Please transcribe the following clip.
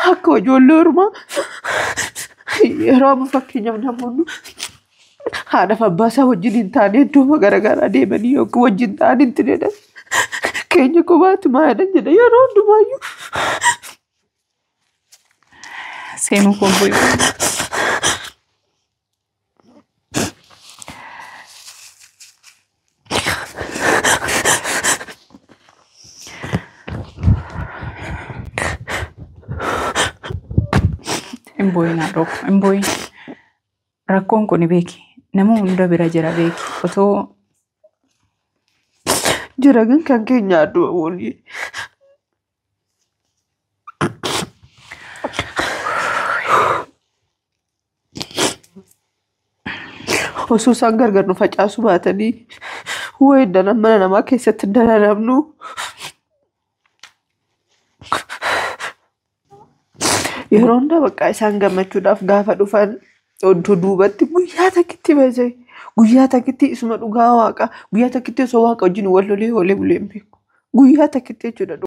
akka ijoollee ormaa yeroo amma fakkeenyaaf namoonni haadhaaf abbaa isaa wajjin hin taane iddoo garaagaraa deemanii yookiin wajjin ta'an hin tineedhan keenya kophaatti maayadhan jedha yeroo hundumaayyuu. Seenuu koo bu'e. Hin boo'inaa dhokko hin boo'in. Rakkoon kun beeki. Nama hunda bira jira beeki. Otoo Jira gan kan keenya adduma walii. Osoo isaan gargar nu facaasu baatanii wayii dana mana namaa keessatti dararamnu. Yeroo hundaa bakka isaan gammachuudhaaf gaafa dhufan oddoo duubatti guyyaa takkitti beese guyyaa takkitti isuma dhugaa waaqa guyyaa takkitti osoo waaqa wajjin wal lolee oolee bulee hin beeku guyyaa takkitti jechuudha.